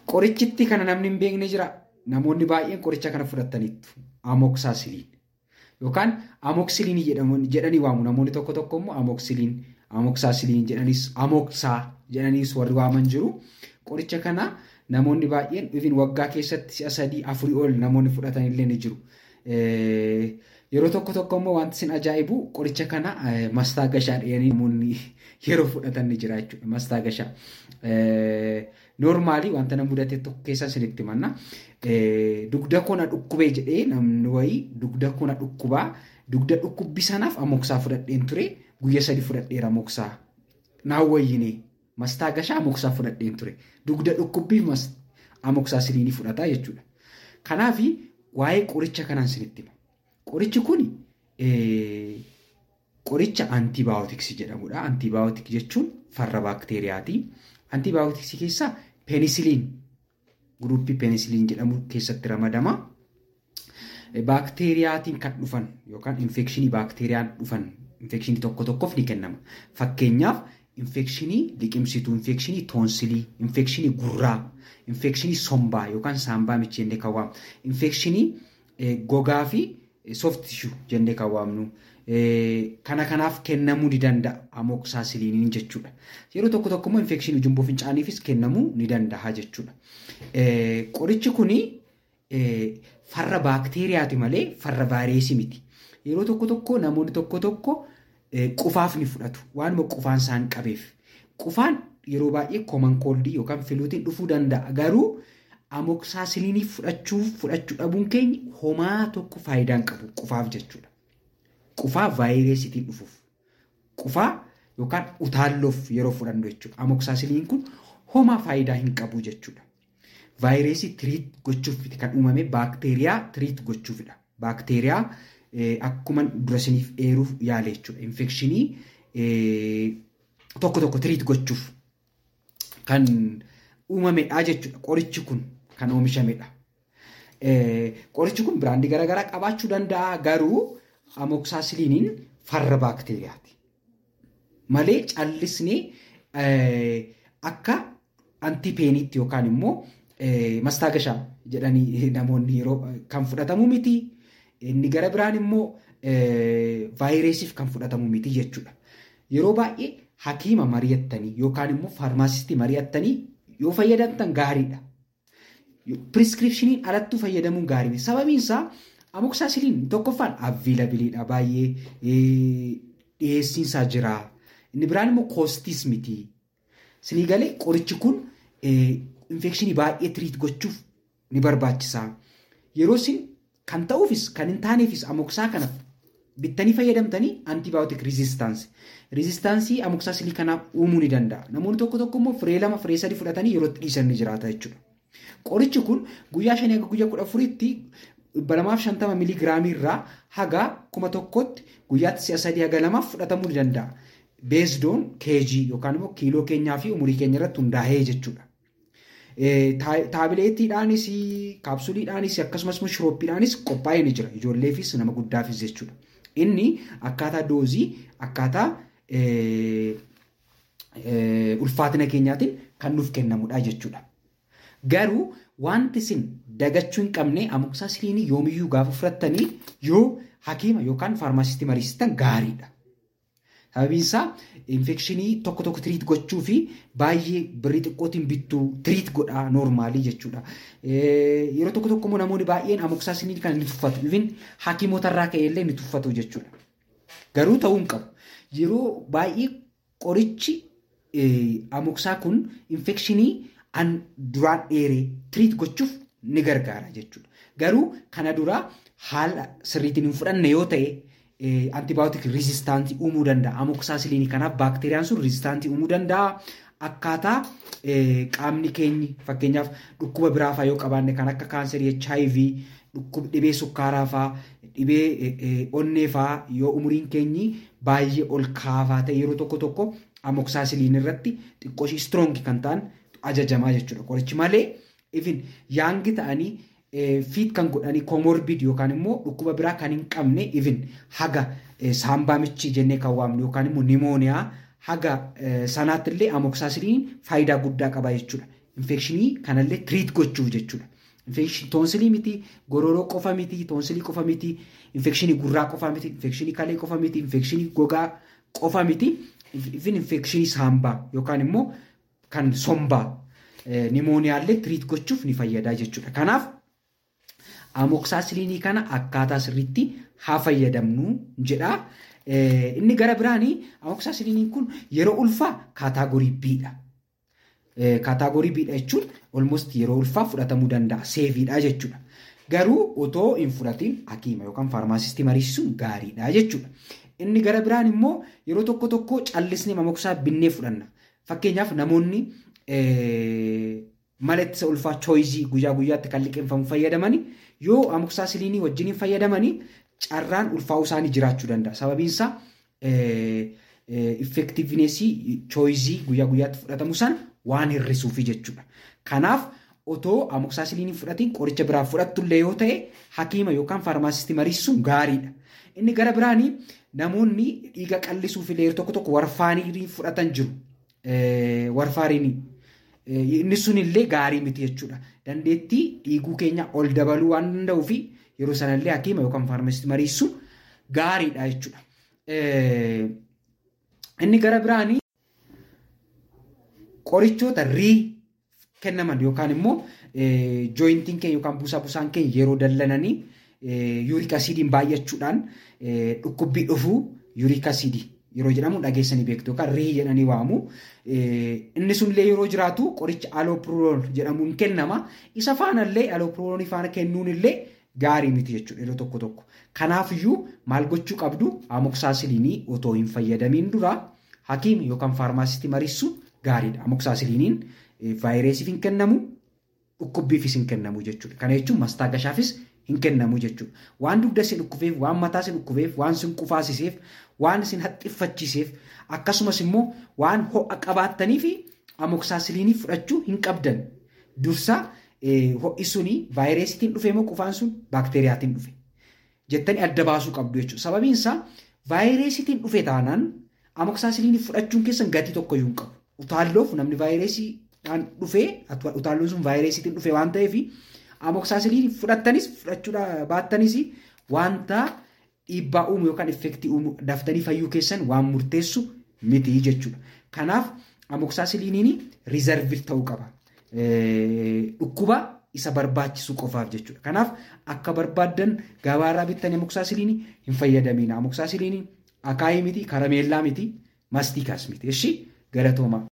Qorichitti kana namni hin beekne jira. Namoonni baay'een qoricha kana fudhataniitu. Amoksaasiliin. Yookaan amoksiliinii jedhanii waamu. Namoonni tokko tokko immoo amoksiliin, amoksaasiliin jedhanis, amoksaa jedhaniis warri waaman jiru. Qoricha kana namoonni baay'een ifin waggaa keessatti si'a sadii afurii ol namoonni fudhatan illee ni jiru. Yeroo tokko tokko immoo wanti isin ajaa'ibu qoricha kana mastaagashaa dhiyanii namoonni yeroo fudhatan ni jira jechuudha. Mastaagashaa. Noormaalii wanta na mudate tokko keessa isinitti manna. Dugda kona dhukkubee jedhee namni wayii dugda kona dhukkubaa dugda dhukkubbi sanaaf amoksaa fudhadheen ture guyya sadi fudhadheera amoksaa. Naan wayyinee mastaagashaa amoksaa fudhadheen ture. Dugda dhukkubbiif amoksaa siliinii fudhataa jechuudha. Kanaaf waa'ee qoricha kanaan isinitti hima. Qorichi kun qoricha antibaayootiksii jedhamudha. Antibaayootik jechuun farra baakteeriyaati. Antibaayootiksii keessaa peenisiliin guruppii peenisiliin jedhamu keessatti ramadama. Baakteeriyaatiin kan dhufan yookaan infekshinii baakteeriyaan dhufan infekshinii tokko tokkoof ni kennama. Fakkeenyaaf infekshinii liqimsituu, infekshinii toonsilii, infekshinii gurraa, infekshinii sombaa yookaan saambaa michii jennee kan waamnu, infekshinii gogaa fi soft tissue jennee kan waamnu. Kana kanaaf kennamuu ni danda'a amoksaasiliiniin jechuudha. Yeroo tokko tokko immoo infekshinii jumboo fincaaniifis kennamuu ni danda'a jechuudha. Qorichi kuni farra baakteeriyaati malee farra vaayireesii miti. Yeroo tokko tokko namoonni tokko tokko qufaaf ni fudhatu. Waanuma qufaan isaan qabeef. Qufaan yeroo baay'ee kooman kooldii yookaan filuutiin dhufuu danda'a. Garuu amoksaasiliinii fudhachuu fudhachuu dhabuun keenya homaa tokko faayidaa hin qabu qufaaf jechuudha. Qufaa vaayireesitiin dhufuuf. Qufaa yookaan utaalloof yeroo fudhannu jechuudha. Amoksaasiliin kun homaa faayidaa hin qabu jechuudha. Vaayirasii tiriit gochuuf kan uumame baakteeriyaa tiriit gochuufidha. Baakteeriyaa akkuma dura isiniif eeruuf yaale jechuudha. Infekshinii tokko tokko tiriit gochuuf kan uumamedha jechuudha. Qorichi kun kan oomishamedha. Qorichi kun biraandii garaagaraa qabaachuu danda'a garuu amoksaasiliiniin farra baakteeriyaati. Malee callisnee akka antipeeniitti yookaan immoo mastaagashaa jedhanii namoonni yeroo kan fudhatamu miti. Inni gara biraan immoo vaayiresiif kan fudhatamu miti jechuudha. Yeroo baay'ee hakiima mari'attanii yookaan immoo faarmaasistii mari'attanii yoo fayyadamtan gaariidha. Piriskiripshiniin alattuu fayyadamuun gaarii sababiin isaa amoksaasiliin tokkoffaan avviilabiliidha baay'ee dhiyeessiinsaa jira. Inni biraan immoo koostiis miti. Sinii galee qorichi kun infekshinii baay'ee tiriit gochuuf ni barbaachisa. Yeroo isin kan ta'uufis kan hin taaneefis amoksaa kana bittanii fayyadamtanii antibaayootik riizistaansii. Riizistaansii amoksaasiliin kanaaf uumuu ni danda'a. Namoonni tokko tokko immoo firee lama firee sadi fudhatanii yeroo itti dhiisan ni jiraata jechuudha. Qorichi kun guyyaa shanii hanga guyyaa kudha afuriitti dhibba lamaaf shantama miligiraamii irraa haga kuma tokkotti guyyaatti si'a sadii haga lamaaf fudhatamuu ni danda'a. Beesdoon keejii yookaan immoo kiiloo keenyaa fi umurii keenya irratti hundaa'ee jechuudha. Taabileettiidhaanis, kaapsuliidhaanis akkasumas shirooppiidhaanis qophaa'ee ni jira. Ijoolleefis nama guddaafis jechuudha. Inni akkaataa doozii akkaataa ulfaatina keenyaatiin kan nuuf kennamudha jechuudha. Garuu wanti isin dagachuu hin qabne amoksaasiliinii yoomiyyuu gaafa fudhattanii yoo hakiima yookaan faarmaasistii mariisitan gaariidha. Sababiin isaa infekshinii tokko tokko tiriit gochuu fi baay'ee birrii xiqqootiin bittuu tiriit godhaa noormaalii jechuudha. Yeroo tokko tokko immoo namoonni baay'een amoksaasiliinii kan ni tuffatu. Ifin hakiimotarraa ka'ee illee ni tuffatu jechuudha. Garuu ta'uu hin qabu. Yeroo baay'ee qorichi amoksaa kun infekshinii an duraan dheeree tiriit gochuuf ni gargaara jechuudha. Garuu kana duraa haala sirriitiin hin fudhanne yoo ta'e antibaayotik rizistaantii uumuu danda'a. Amoksaasiliinii kanaaf baakteeriyaan sun rizistaantii uumuu danda'a. Akkaataa qaamni keenyi fakkeenyaaf dhukkuba biraa fa'aa yoo qabaanne kan akka kaanserii HIV, dhukkuba dhibee sukkaaraa fa'aa, dhibee onnee fa'aa yoo umuriin keenyi baay'ee ol kaafaa ta'e yeroo tokko tokko amoksaasiliin irratti xiqqoo ishii istiroonkii kan ta'an ajajamaa jechuudha. Qorichi malee ifin yaangi ta'anii fiit kan godhanii koomorbid yookaan immoo dhukkuba biraa kan hin qabne ifin haga saambaa michii jennee kan waamnu yookaan immoo nimooniyaa haga sanaatti illee amoksaasiliin faayidaa guddaa qaba jechuudha. infekshinii kanallee tiriit gochuuf jechuudha. Toonsilii miti, gororoo qofa miti, toonsilii qofa miti, infekshinii gurraa qofa miti, infekshinii kalee qofa miti, infekshinii gogaa qofa miti, ifin infekshinii saambaa yookaan immoo kan sombaa nimooniyaallee tiriit gochuuf ni fayyada jechuudha. Kanaaf amoksaasiliinii kana akkaataa sirriitti haa fayyadamnu jedha. Inni gara biraanii amoksaasiliiniin kun yeroo ulfaa kaataagorii B'dha. Kaataagorii B'dha jechuun almost yeroo ulfaa fudhatamuu danda'a. Seeviidha jechuudha. Garuu otoo hin fudhatiin hakiima yookaan faarmaasistii mariisisuun gaariidha jechuudha. Inni gara biraan immoo yeroo tokko tokko callisnee amoksaa binnee fudhanna. Fakkeenyaaf namoonni mala ittisa ulfaa chooyizii guyyaa guyyaatti kan liqeeffamu fayyadamanii yoo amoksaasiliinii wajjin fayyadamanii carraan ulfaa'uu isaanii jiraachuu danda'a. Sababiin isaa effektiivnesii chooyizii guyyaa guyyaatti fudhatamu sana waan hir'isuufi jechuudha. Kanaaf otoo amoksaasiliinii fudhatiin qoricha biraa fudhattullee yoo ta'e hakiima yookaan faarmaasistii mariisisuun gaariidha. Inni gara biraanii namoonni dhiiga qallisuuf illee tokko tokko warfaanii fudhatan jiru. Warfaariinii. Inni sun illee gaarii miti jechuudha. Dandeettii dhiiguu keenya ol dabaluu waan danda'uu fi yeroo sanallee hakiima yookaan faarmaasistii mariisisuun gaariidha jechuudha. Inni gara biraanii qorichoota rii kennaman yookaan immoo jooyintiin keenya yookaan buusaa buusaan keenya yeroo dallananii yuurik asiidiin baay'achuudhaan dhukkubbii dhufuu yuurik asiidii yeroo jedhamu dhageessanii beektu yookaan rii jedhanii waamu. Inni sunillee yeroo jiraatu qoricha aloopirool jedhamuun kennama. Isa faanallee aloopiroolii faana kennuun illee gaarii miti jechuudha yeroo tokko tokko. Kanaafiyyuu maal gochuu qabdu amoksaasiliinii otoo hin fayyadamiin dura hakiima yookaan faarmaasistii mariissuun gaariidha. Amoksaasiliiniin vaayiresiif hin kennamu dhukkubbiifis hin kennamu jechuudha. Kana jechuun mastaagashaafis hin kennamu jechuudha. Waan dugda isin dhukkubeef, waan mataa isin dhukkubeef, waan isin qufaasiseef, waan isin haxxiffachiiseef akkasumas immoo waan ho'a qabaattanii fi amoksaasiliinii fudhachuu hin qabdan. Dursa ho'i suni vaayiresiitiin dhufe moo qufaan sun baakteeriyaatiin dhufe jettanii adda baasuu qabdu jechuudha. Sababiin isaa vaayiresiitiin dhufe taanaan amoksaasiliinii fudhachuun keessan gatii tokkoyyuu hin qabu. Utaalloof namni vaayiresiidhaan dhufee utaalloon sun vaayiresiitiin dhufe waan ta'eef amoksaasiliinii fudhattanis fudhachuudha baattanis wanta dhiibbaa uumu yookaan effektii uumu daftanii fayyuu keessan waan murteessu miti jechuudha. Kanaaf amoksaasiliiniin riizarvii ta'uu qaba. Dhukkuba isa barbaachisu qofaaf jechuudha. Kanaaf akka barbaaddan gabaarraa bittanii amoksaasiliinii hin fayyadamina. Amoksaasiliiniin akaayii miti, karameellaa miti, mastiikaas miti. Eshi galatoomaa.